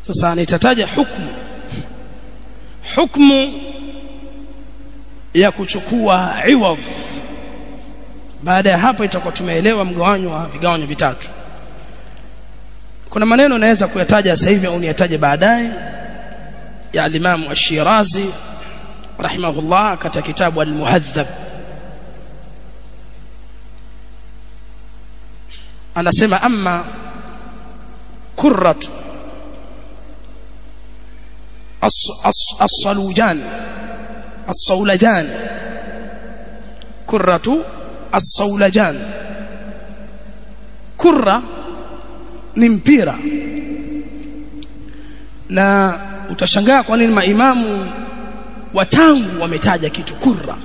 sasa nitataja hukumu hukumu ya kuchukua iwadh baada ya hapo itakuwa tumeelewa mgawanyo wa vigawanyo vitatu kuna maneno naweza kuyataja sasa hivi au niyataje baadaye ya al-Imam Ash-Shirazi rahimahullah katika kitabu Al-Muhadhab anasema amma kurratu as-salujan as-saulajan kurratu as-saulajan kurra ni mpira na utashangaa kwa nini maimamu watangu wametaja kitu kurra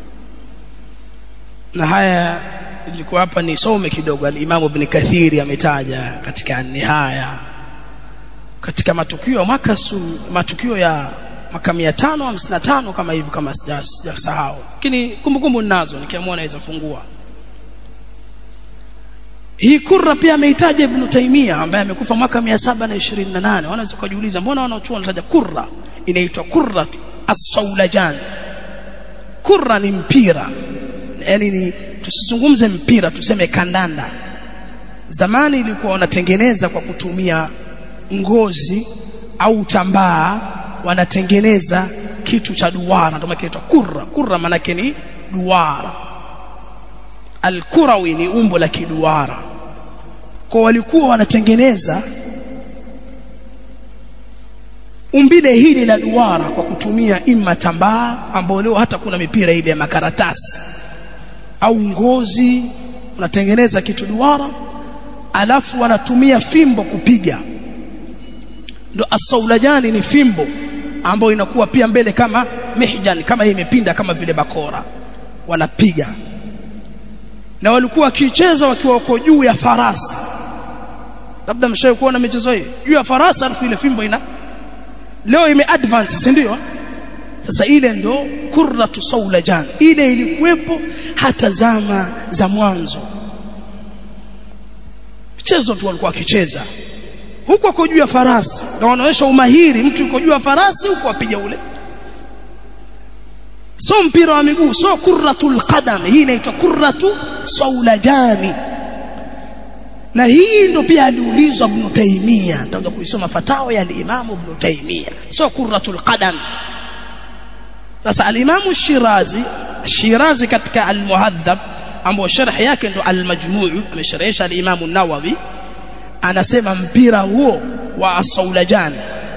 na haya ilikuwa hapa nisome kidogo al-Imam Ibn Kathiri ametaja katika nihaya katika matukio ya mwaka matukio ya mwaka 555 kama hivi kama sijasahau lakini kumbukumbu ninazo nikiamua naweza fungua hii kurra pia ameitaja Ibn Taymiyyah ambaye amekufa mwaka 728 wanaweza kujiuliza mbona wanaochuo wanataja kurra inaitwa kurra as-saulajan kurra ni mpira yani ni tusizungumze mpira tuseme kandanda zamani ilikuwa wanatengeneza kwa kutumia ngozi au tambaa wanatengeneza kitu cha duara ndio kinaitwa kurra kurra maana ni duara Al-Kurawi ni umbo la kiduara. Kwa walikuwa wanatengeneza umbile hili la duara kwa kutumia imma tambaa ambao leo hata kuna mipira ile ya makaratasi au ngozi unatengeneza kitu duara alafu wanatumia fimbo kupiga ndo asaulajani ni fimbo ambayo inakuwa pia mbele kama mihjan kama imepinda kama vile bakora wanapiga na walikuwa wakicheza wakiwa wako juu ya farasi labda mshawahi kuona michezo hii juu ya farasi alafu ile fimbo ina leo ime advance si ndio sasa ile ndo kurratu saulajan ile ilikuwepo hata zama za mwanzo mchezo tu walikuwa wakicheza huko kwa juu ya farasi na wanaonyesha umahiri mtu yuko juu ya farasi huko apiga ule so mpira wa miguu so kurratul qadam hii inaitwa kurratu saulajani na hii ndo pia aliulizwa Ibn Taymiyyah nitaanza kuisoma fatawa ya al-Imam Ibn Taymiyyah so kurratul qadam sasa al-Imam Shirazi Shirazi katika al-Muhadhab ambao sharh yake ndo al-Majmu' amesharhisha al-Imam an-Nawawi anasema mpira huo wa as-saulajan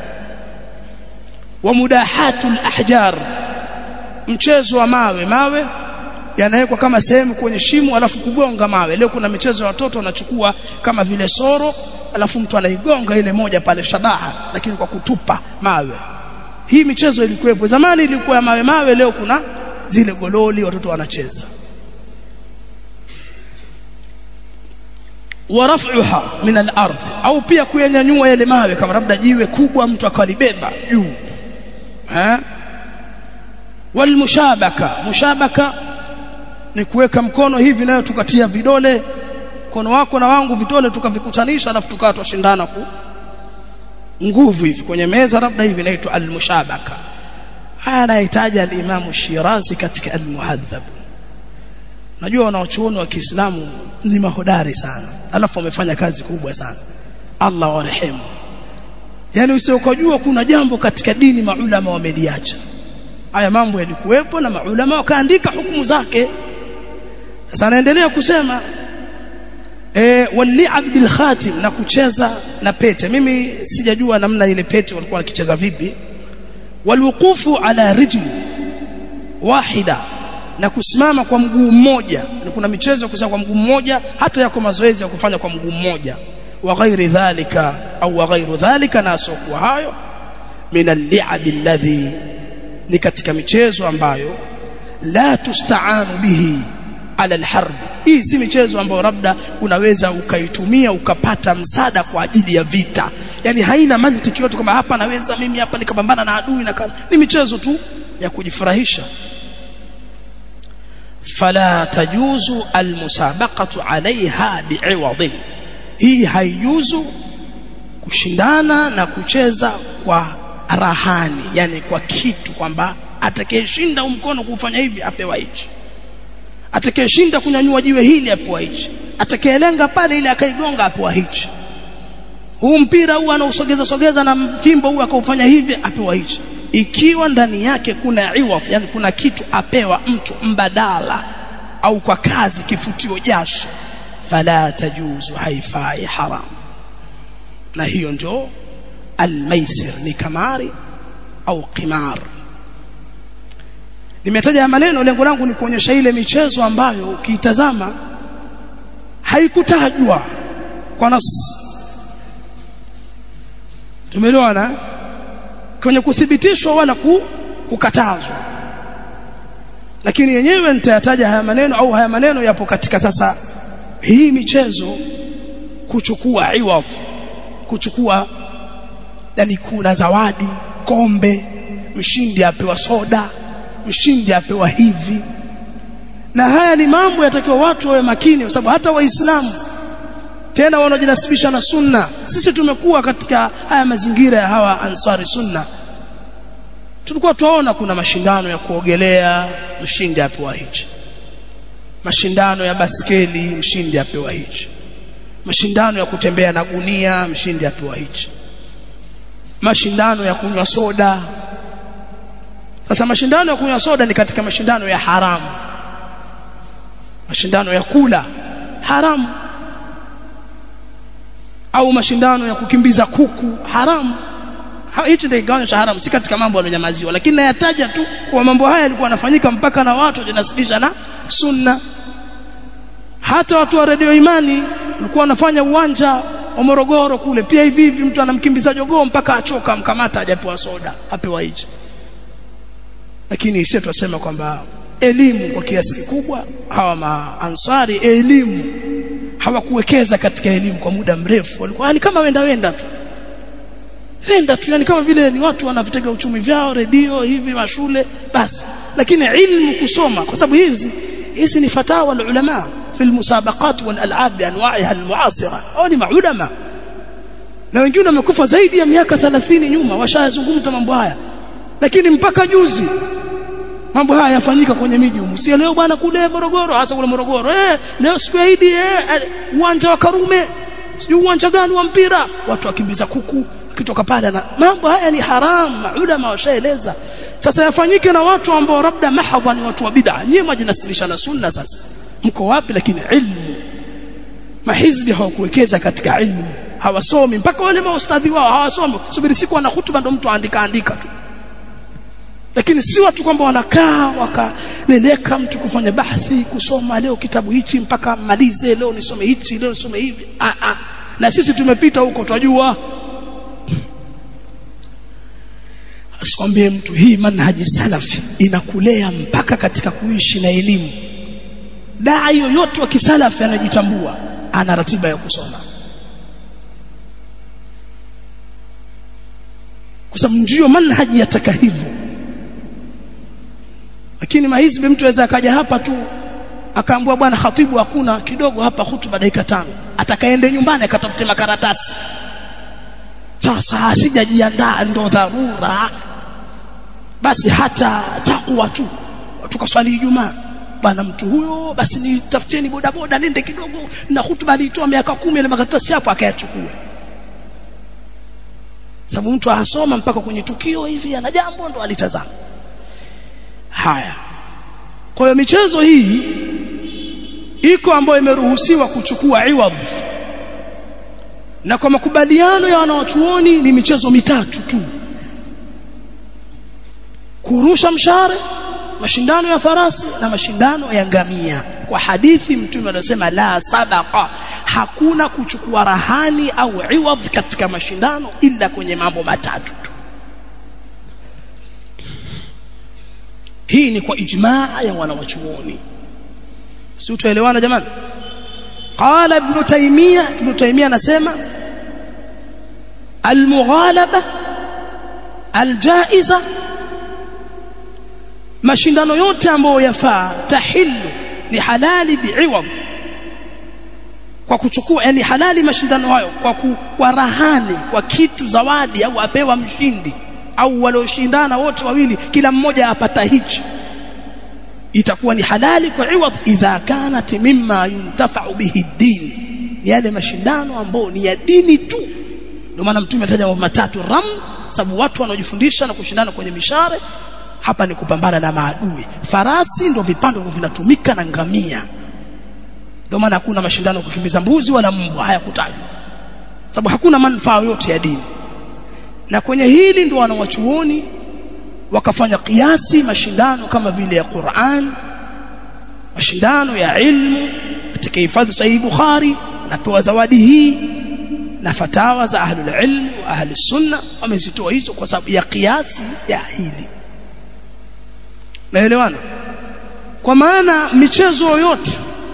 wa mudahatul ahjar mchezo wa mawe mawe yanawekwa kama sehemu kwenye shimo alafu kugonga mawe leo kuna michezo ya watoto wanachukua kama vile soro alafu mtu anaigonga ile moja pale shabaha lakini kwa kutupa mawe hii michezo ilikuwepo zamani ilikuwa ya mawe mawe leo kuna zile gololi watoto wanacheza waraf'uha min al-ardh au pia kuyanyanyua yale mawe kama labda jiwe kubwa mtu akalibeba juu eh walmushabaka mushabaka ni kuweka mkono hivi nayo tukatia vidole mkono wako na wangu vidole tukavikutanisha alafu tukawa tushindana ku nguvu hivi kwenye meza labda hivi inaitwa almushabaka haya anahitaji al-Imam Shirazi katika al-Muhadhab najua wanaochuoni wa Kiislamu ni mahodari sana alafu wamefanya kazi kubwa sana Allah warehemu yani usiokujua kuna jambo katika dini maulama wameliacha haya mambo yalikuwepo na maulama wakaandika hukumu zake sasa anaendelea kusema eh wali'ab bil khatim na kucheza na pete mimi sijajua namna ile pete walikuwa wakicheza vipi walwuqufu ala rijli wahida na kusimama kwa mguu mmoja na kuna michezo ya kusimama kwa mguu mmoja hata yako mazoezi ya kufanya kwa mguu mmoja wa ghairi dhalika au wa ghairu dhalika na asokuwa hayo min al-li'ab alladhi ni katika michezo ambayo la tustaanu bihi ala alharb hii si michezo ambayo labda unaweza ukaitumia ukapata msaada kwa ajili ya vita yani haina mantiki yote kama hapa naweza mimi hapa nikapambana na adui na kama ni michezo tu ya kujifurahisha fala tajuzu almusabaqatu alaiha bi'iwadin hii haijuzu kushindana na kucheza kwa rahani yani kwa kitu kwamba atakayeshinda mkono kufanya hivi apewa hichi atakayeshinda kunyanyua jiwe hili apewa hichi atakayelenga pale ile akaigonga apewa hichi huu mpira huu anausogeza sogeza na fimbo huu akaufanya hivi apewa hichi ikiwa ndani yake kuna iwa yani kuna kitu apewa mtu mbadala au kwa kazi kifutio jasho fala tajuzu haifai haram na hiyo ndio almaisir ni kamari au qimar nimetaja maneno lengo langu ni kuonyesha ile michezo ambayo ukiitazama haikutajwa kwa nas tumeelewana kwenye kuthibitishwa wala kukatazwa lakini yenyewe nitayataja haya maneno au haya maneno yapo katika sasa hii michezo kuchukua iwadh kuchukua yani kuna zawadi kombe mshindi apewa soda mshindi apewa hivi na haya ni mambo yatakiwa watu wawe makini kwa sababu hata waislamu tena wanaojinasibisha na sunna sisi tumekuwa katika haya mazingira ya hawa ansari sunna tulikuwa tuwaona kuna mashindano ya kuogelea mshindi apewa hichi mashindano ya baskeli mshindi apewa hichi mashindano ya kutembea na gunia mshindi apewa hichi mashindano ya kunywa soda sasa mashindano ya kunywa soda ni katika mashindano ya haramu mashindano ya kula haramu au mashindano ya kukimbiza kuku haramu hichi ndio kigawanyo cha haramu si katika mambo yaliyonyamaziwa lakini nayataja tu kwa mambo haya yalikuwa yanafanyika mpaka na watu wajinasibisha na sunna hata watu wa redio imani walikuwa wanafanya uwanja wa Morogoro kule pia hivi hivi mtu anamkimbiza jogoo mpaka achoka amkamata hajapewa soda apewa hichi lakini sisi tunasema kwamba elimu kwa kiasi kikubwa hawa maansari elimu hawakuwekeza katika elimu kwa muda mrefu walikuwa ni kama wenda wenda tu wenda tu yani kama vile ni watu wanavitega uchumi vyao redio hivi mashule basi lakini ilmu kusoma kwa sababu hizi hizi ni fatawa ulama في المسابقات والالعاب بانواعها المعاصره au ni maulama na wengine wamekufa zaidi ya miaka 30 nyuma washazungumza mambo haya lakini mpaka juzi mambo haya yafanyika kwenye miji humu si leo bwana kule Morogoro hasa kule Morogoro eh leo siku ya Idi eh uwanja wa Karume sijui uwanja gani wa mpira watu wakimbiza kuku kitoka pale na mambo haya ni haram ulama washaeleza sasa yafanyike na watu ambao labda mahadha ni watu wa bid'a nyinyi majinasilisha na sunna sasa mko wapi lakini ilmu mahizbi hawakuwekeza katika ilmu hawasomi mpaka wale maustadhi wao hawasomi subiri siku wana hutuba ndo mtu aandika andika tu lakini si watu kwamba wanakaa wakaleleka mtu kufanya bahthi kusoma leo kitabu hichi mpaka malize leo nisome hichi leo nisome hivi ah ah na sisi tumepita huko twajua asikwambie mtu hii manhaji salafi inakulea mpaka katika kuishi na elimu daa yoyote wa kisalafi anajitambua ana ratiba ya kusoma kwa sababu ndio manhaji yataka hivyo lakini mahizbi mtu aweza akaja hapa tu akaambua bwana khatibu hakuna kidogo hapa hutuba dakika tano atakaende nyumbani akatafute makaratasi sasa sijajiandaa ndo dharura basi hata takwa tu tukaswali Ijumaa bwana mtu huyo basi nitafutieni boda boda nende kidogo na hutuba alitoa miaka kumi ile makaratasi hapo akayachukua sababu mtu asoma mpaka kwenye tukio hivi ana jambo ndo alitazama haya kwa hiyo michezo hii iko ambayo imeruhusiwa kuchukua iwadh na kwa makubaliano ya wanawachuoni ni michezo mitatu tu kurusha mshare mashindano ya farasi na mashindano ya ngamia kwa hadithi mtume anasema la sabaqa hakuna kuchukua rahani au iwadh katika mashindano ila kwenye mambo matatu tu hii ni kwa ijmaa ya wanawachuoni si utaelewana jamani qala ibn taymiya ibn taymiya anasema almughalaba aljaiza mashindano yote ambayo yafaa tahillu ni halali bi'iwad kwa kuchukua yani halali mashindano hayo kwa kwa rahani kwa kitu zawadi au apewa mshindi au walioshindana wote wawili kila mmoja apata hichi itakuwa ni halali kwa iwadh idha kanat mimma yuntafa'u bihi din yale mashindano ambayo ni ya dini tu ndio maana mtume ataja mambo matatu ram sababu watu wanaojifundisha na kushindana kwenye mishare hapa ni kupambana na maadui farasi ndio vipando vinatumika na ngamia ndio maana hakuna mashindano kukimbiza mbuzi wala mbwa hayakutajwa sababu hakuna manufaa yote ya dini na kwenye hili ndio wanawachuoni wakafanya kiasi mashindano kama vile ya Qur'an mashindano ya ilmu katika hifadhi sahihi Bukhari napewa zawadi hii na fatawa za ahlul ilm wa ahli sunna wamezitoa hizo kwa sababu ya kiasi ya hili naelewana kwa maana michezo yote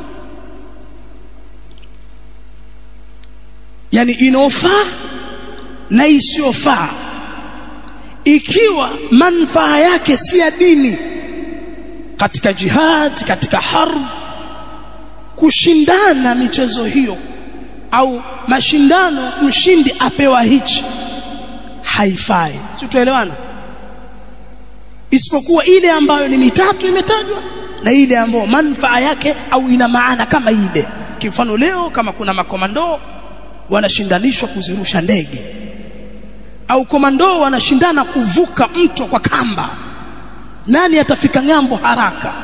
yani inofaa na isiyofaa ikiwa manufaa yake si ya dini katika jihad katika harb kushindana michezo hiyo au mashindano mshindi apewa hichi haifai si tuelewana isipokuwa ile ambayo ni mitatu imetajwa na ile ambayo manufaa yake au ina maana kama ile kifano leo kama kuna makomando wanashindanishwa kuzirusha ndege au komando wanashindana kuvuka mto kwa kamba nani atafika ng'ambo haraka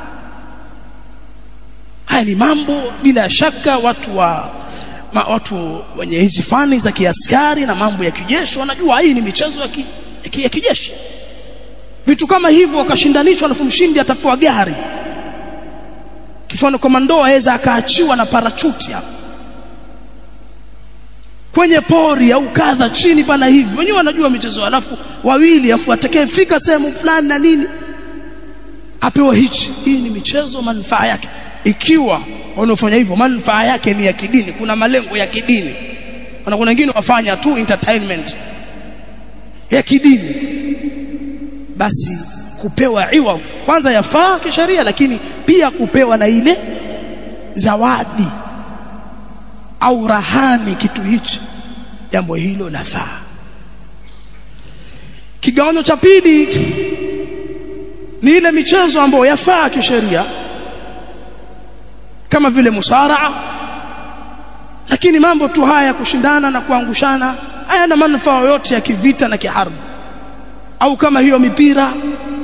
haya ni mambo bila shaka watu wa ma, watu wenye hizi fani za kiaskari na mambo ya kijeshi wanajua hii ni michezo ya, ki, ya, ki, ya kijeshi vitu kama hivyo wakashindanishwa alafu mshindi atapewa gari kifano komando aweza akaachiwa na parachuti hapo kwenye pori au kadha chini pana hivi wenyewe wanajua michezo alafu wawili afu atakayefika sehemu fulani na nini apewa hichi hii ni michezo manufaa yake ikiwa wanaofanya hivyo manufaa yake ni ya kidini kuna malengo ya kidini kuna kuna wengine wafanya tu entertainment ya kidini basi kupewa iwa kwanza yafaa kisheria lakini pia kupewa na ile zawadi au rahani kitu hichi jambo hilo lafaa kigawanyo cha pili ni ile michezo ambayo yafaa kisheria kama vile musaraa lakini mambo tu haya ya kushindana na kuangushana hayana manufaa yote ya kivita na kiharbu au kama hiyo mipira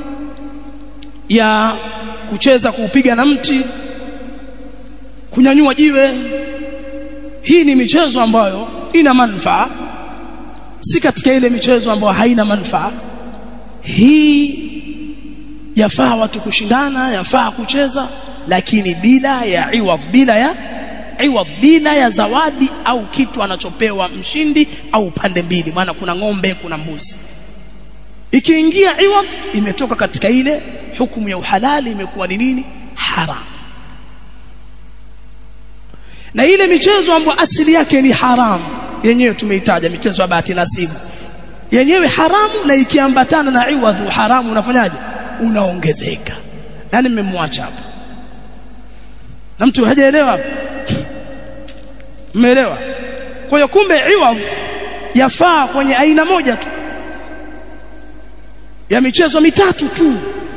ya kucheza kuupiga na mti kunyanyua jiwe hii ni michezo ambayo ina manufaa si katika ile michezo ambayo haina manufaa hii yafaa watu kushindana yafaa kucheza lakini bila ya iwadh bila ya iwadh bila ya zawadi au kitu anachopewa mshindi au pande mbili maana kuna ng'ombe kuna mbuzi ikiingia iwadh imetoka katika ile hukumu ya uhalali imekuwa ni nini haram na ile michezo ambayo asili yake ni haramu yenyewe tumeitaja michezo ya bahati nasibu yenyewe haramu na ikiambatana na iwadhu haramu unafanyaje unaongezeka nani mmemwacha hapa na mtu hajaelewa hapa mmeelewa kwa hiyo kumbe iwadhu yafaa kwenye aina moja tu ya michezo mitatu tu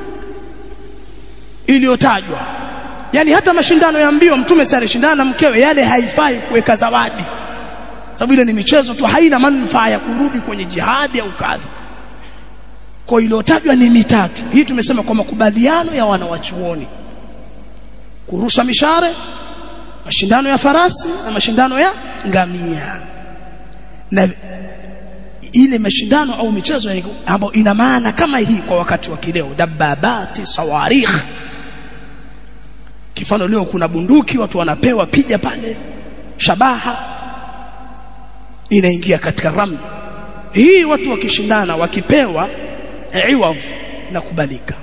iliyotajwa yani hata mashindano ya mbio mtume sare shindana na mkewe yale haifai kuweka zawadi sababu ile ni michezo tu haina manufaa ya kurudi kwenye jihadi au kadha kwa iliyotajwa ni mitatu hii tumesema kwa makubaliano ya wanawachuoni kurusha mishare mashindano ya farasi na mashindano ya ngamia na ile mashindano au michezo ambayo ina maana kama hii kwa wakati wa kileo dababati sawarikh kifano leo kuna bunduki watu wanapewa pija pale shabaha inaingia katika ramli hii watu wakishindana wakipewa iwav na kubalika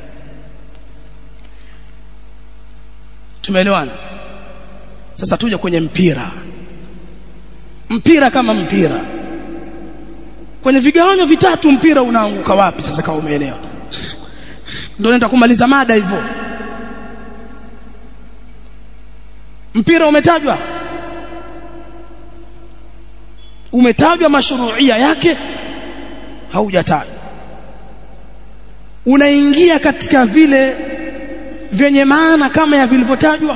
tumeelewana sasa tuje kwenye mpira mpira kama mpira kwenye vigawanyo vitatu mpira unaanguka wapi sasa kama umeelewa ndio nenda kumaliza mada hivyo mpira umetajwa umetajwa mashruia yake haujatajwa unaingia katika vile vyenye maana kama ya vilivyotajwa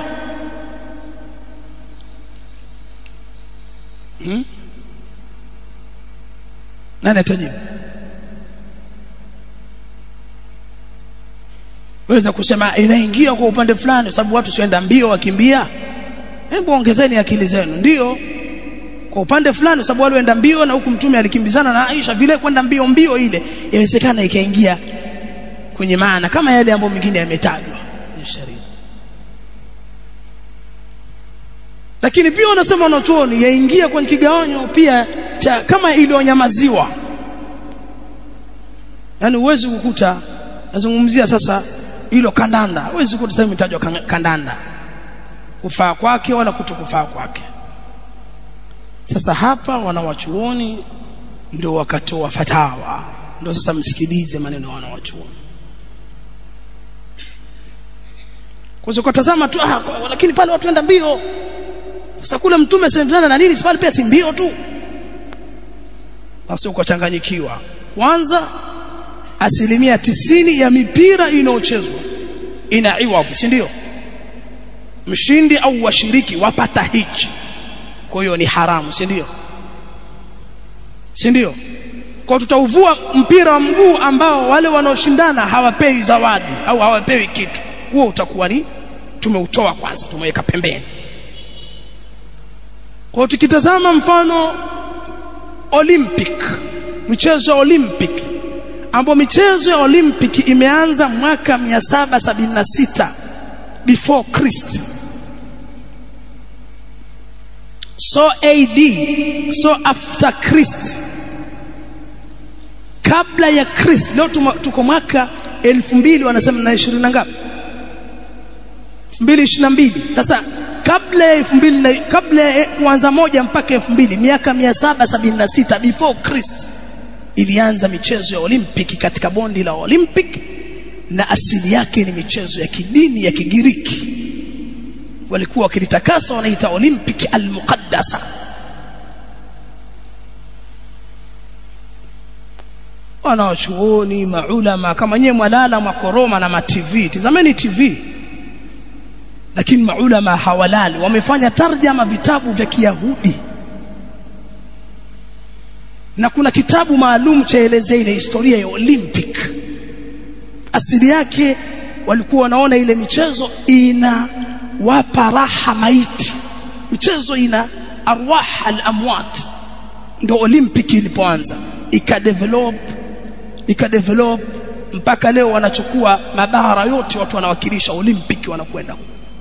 hmm? nani atajibu weza kusema inaingia kwa upande fulani sababu watu sienda mbio wakimbia hebu ongezeni akili zenu ndio kwa upande fulani sababu wale waenda mbio na huku mtume alikimbizana na Aisha vile kwenda mbio mbio ile inawezekana ikaingia kwenye maana kama yale ambayo mengine yametajwa kwenye sheria lakini pia wanasema wanachuoni yaingia kwenye kigawanyo pia cha kama iliyonyamaziwa yani uwezi kukuta nazungumzia sasa hilo kandanda huwezi kukuta sasa imetajwa kandanda kufaa kwake wala kutokufaa kwake sasa hapa wanawachuoni ndio wakatoa fatawa ndio sasa msikilize maneno ya wanawachuoni kwa sababu tazama tu ah, lakini pale watu wenda mbio sasa kule mtume sendana na nini pale pia si mbio tu basi ukachanganyikiwa kwanza asilimia tisini ya mipira inayochezwa ina iwavu si ndio mshindi au washiriki wapata hichi kwa hiyo ni haramu si ndio si ndio kwa tutauvua mpira wa mguu ambao wale wanaoshindana hawapewi zawadi au hawapewi kitu huo utakuwa ni tumeutoa kwanza tumeweka pembeni kwa tukitazama mfano Olympic michezo ya Olympic ambapo michezo ya Olympic imeanza mwaka 776 before Christ so AD so after Christ kabla ya Christ leo tuko mwaka 2000 wanasema na 20 na ngapi 2022 sasa kabla ya 2000 kabla ya kuanza moja mpaka 2000 miaka 776 before Christ ilianza michezo ya Olympic katika bondi la Olympic na asili yake ni michezo ya kidini ya Kigiriki walikuwa wakilitakasa wanaita Olympic al-muqaddasa wanawachuoni maulama kama nyewe mwalala mwakoroma na ma TV tizameni TV lakini maulama hawalali wamefanya tarjama vitabu vya Kiyahudi na kuna kitabu maalum chaelezea ile historia ya Olympic asili yake walikuwa wanaona ile michezo ina wapa raha maiti michezo ina arwah al-amwat ndio Olympic ilipoanza ikadevelop ikadevelop mpaka leo wanachukua mabara yote watu wanawakilisha Olympic wanakwenda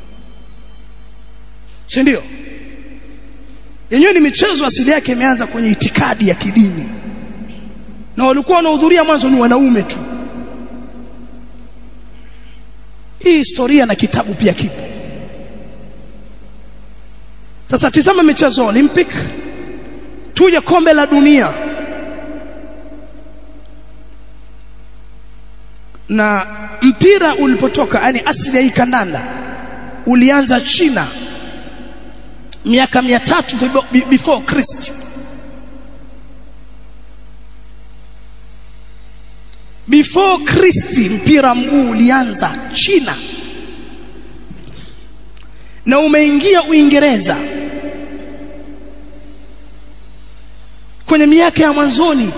si ndio yenyewe ni michezo asili yake imeanza kwenye itikadi ya kidini na walikuwa wanahudhuria mwanzo ni wanaume tu hii historia na kitabu pia kipo sasa tizama michezo Olympic tuje kombe la dunia na mpira ulipotoka yani asili ya hii kandanda ulianza China miaka 300 before Christ before Christ mpira mguu ulianza China na umeingia Uingereza kwenye miaka ya mwanzoni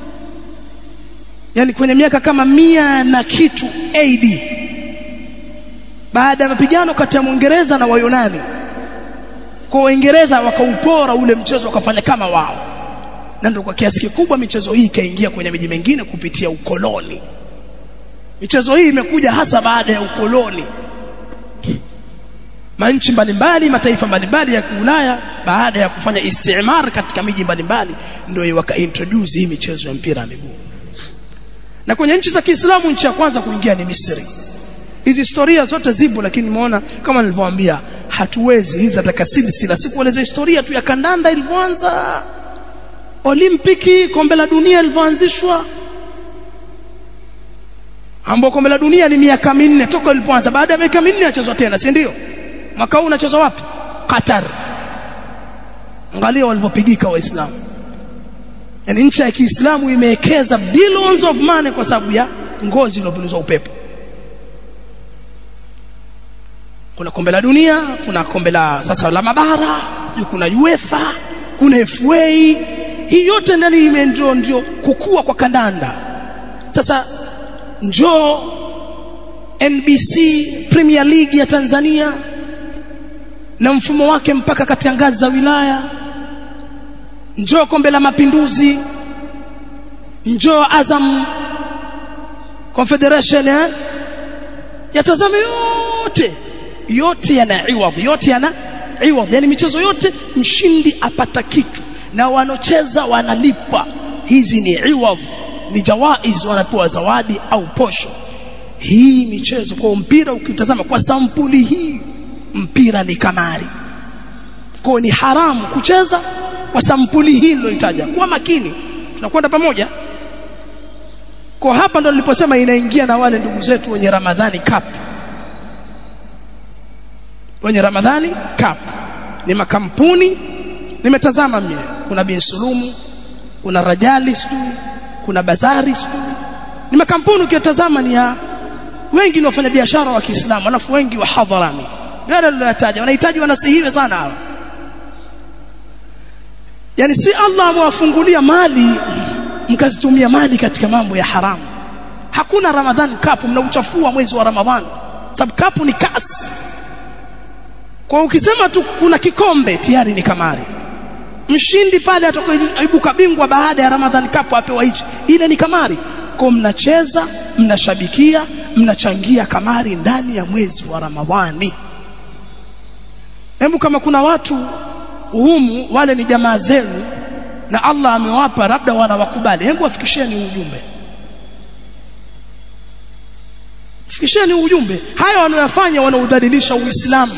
yani kwenye miaka kama mia na kitu AD baada ya mapigano kati ya Mwingereza na Wayunani kwa Waingereza wakaupora ule mchezo wakafanya kama wao na ndio kwa kiasi kikubwa michezo hii ikaingia kwenye miji mingine kupitia ukoloni michezo hii imekuja hasa baada ya ukoloni manchi mbalimbali mataifa mbalimbali ya Ulaya baada ya kufanya istimar katika miji mbalimbali ndio wakaintroduce hii michezo ya mpira wa miguu na kwenye nchi za Kiislamu nchi ya kwanza kuingia ni Misri hizi historia zote zipo lakini nimeona kama nilivyowaambia hatuwezi hizi atakasili sila sikueleza historia tu ya kandanda ilivyoanza olimpiki kombe la dunia lilivyoanzishwa ambao kombe la dunia ni miaka minne toka ilipoanza baada ya miaka minne achezwa tena si ndio mwaka huu unachezwa wapi Qatar angalia walivyopigika waislamu yani nchi ya Kiislamu imewekeza billions of money kwa sababu ya ngozi iliyopulizwa upepo kuna kombe la dunia kuna kombe la sasa la mabara kuna UEFA kuna FA hii yote ndani ndio ndio kukua kwa kandanda sasa njoo NBC Premier League ya Tanzania na mfumo wake mpaka katika ngazi za wilaya njoo kombe la mapinduzi njoo Azam Confederation eh? yatazame yote yote yana iwadh yote yana iwadh yani michezo yote mshindi apata kitu na wanocheza wanalipa hizi ni iwadh ni jawaiz wanapewa zawadi au posho hii michezo kwa mpira ukitazama kwa sampuli hii mpira ni kamari kwa ni haramu kucheza kwa sampuli hii niloitaja kuwa makini tunakwenda pamoja kwa hapa ndo niliposema inaingia na wale ndugu zetu wenye Ramadhani Cup wenye Ramadhani Cup ni makampuni nimetazama mimi kuna bin Sulumu kuna Rajali sijui kuna Bazari sijui ni makampuni ukitazama ni ya wengi ni wafanya biashara wa Kiislamu alafu wengi wa hadharami yale niliyotaja wanahitaji wanasihiwe sana hawa yani si Allah amewafungulia mali mkazitumia mali katika mambo ya haramu hakuna Ramadhani Cup mnauchafua mwezi wa Ramadhani sababu cup ni kasi kwa ukisema tu kuna kikombe tayari ni kamari mshindi pale atakayoibuka bingwa baada ya Ramadhan Cup apewa hichi ile ni kamari kwa mnacheza mnashabikia mnachangia kamari ndani ya mwezi wa Ramadhani hebu kama kuna watu humu wale ni jamaa zenu na Allah amewapa labda wanawakubali hebu wafikisheni ujumbe fikisheni ujumbe haya wanayofanya wanaudhalilisha uislamu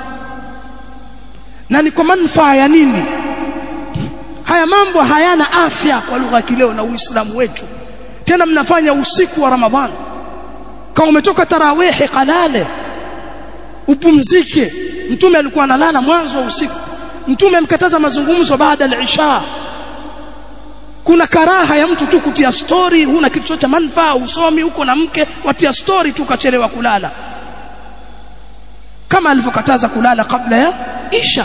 na ni kwa manufaa ya nini haya mambo hayana afya kwa lugha kileo na uislamu wetu tena mnafanya usiku wa ramadhani kama umetoka tarawehe kalale upumzike mtume alikuwa analala mwanzo wa usiku mtume amkataza mazungumzo baada ya isha kuna karaha ya mtu tu kutia story huna kitu cha manufaa usomi huko na mke watia story tu kachelewa kulala kama alivyokataza kulala kabla ya isha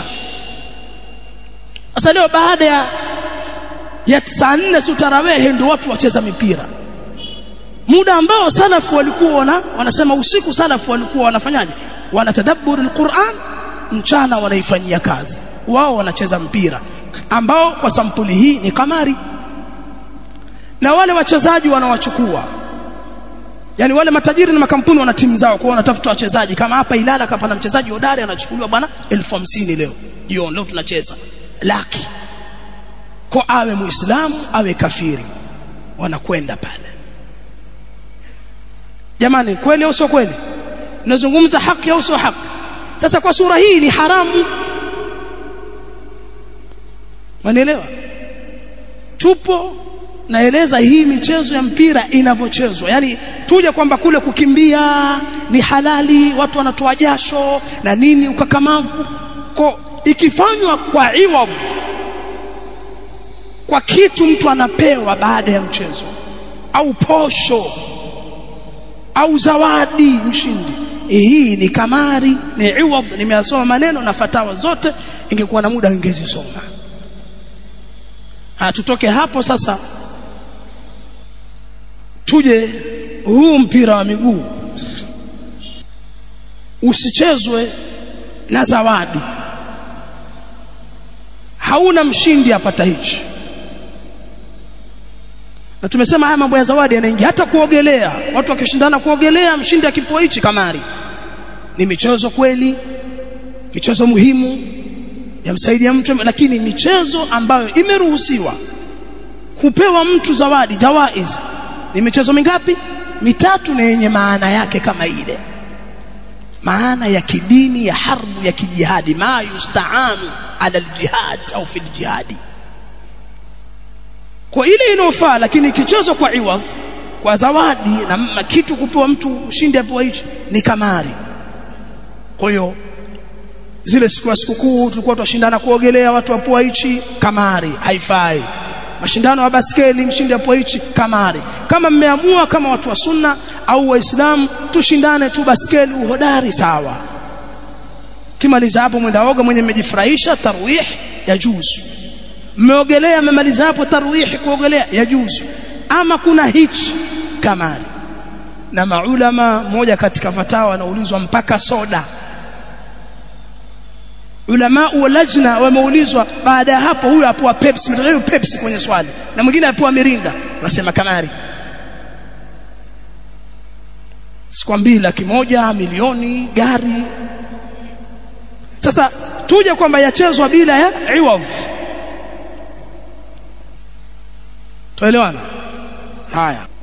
sasa leo baada ya ya saa nne si tarawehe ndio watu wacheza mipira muda ambao salafu walikuwa wana, wanasema usiku salafu walikuwa wanafanyaje wanatadabbur alquran mchana wanaifanyia kazi wao wanacheza mpira ambao kwa sampuli hii ni kamari na wale wachezaji wanawachukua yani wale matajiri na makampuni wana timu zao kwa wanatafuta wachezaji kama hapa Ilala kapa na mchezaji hodari anachukuliwa bwana 1050 leo jioni leo tunacheza laki kwa awe muislamu awe kafiri wanakwenda pale jamani kweli au sio kweli nazungumza haki au sio haki sasa kwa sura hii ni haramu Manielewa? Tupo naeleza hii michezo ya mpira inavyochezwa. Yaani tuje kwamba kule kukimbia ni halali, watu wanatoa jasho na nini ukakamavu. Kwa ikifanywa kwa iwab kwa kitu mtu anapewa baada ya mchezo au posho au zawadi mshindi hii ni kamari ni iwab nimeyasoma maneno na fatawa zote ingekuwa na muda ingezisoma tutoke hapo sasa tuje huu mpira wa miguu usichezwe na zawadi hauna mshindi apata hichi na tumesema haya mambo ya zawadi yanaingia hata kuogelea watu wakishindana kuogelea mshindi akipoa hichi kamari ni michezo kweli michezo muhimu yamsaidia mtu lakini michezo ambayo imeruhusiwa kupewa mtu zawadi jawaiz ni michezo mingapi mitatu na yenye maana yake kama ile maana ya kidini ya harbu ya kijihadi ma yustaanu ala aljihad au fil jihadi kwa ile inofaa lakini ikichezwa kwa iwadh kwa zawadi na kitu kupewa mtu mshindi apewa hichi ni kamari kwa hiyo zile siku ya sikukuu tulikuwa tunashindana kuogelea watu wapoa hichi kamari haifai mashindano ya baskeli mshindi hapo hichi kamari kama mmeamua kama watu wa sunna au waislamu tushindane tu baskeli uhodari sawa kimaliza hapo mwenda oga mwenye mmejifurahisha tarwih ya juzu mmeogelea mmemaliza hapo tarwih kuogelea ya juzu ama kuna hichi kamari na maulama moja katika fatawa wanaulizwa mpaka soda ulama wa lajna wameulizwa baada ya hapo huyu apoa Pepsi mtoto Pepsi kwenye swali na mwingine apoa mirinda nasema kamari sikwambii laki moja milioni gari sasa tuje kwamba yachezwa bila ya iwav tuelewana haya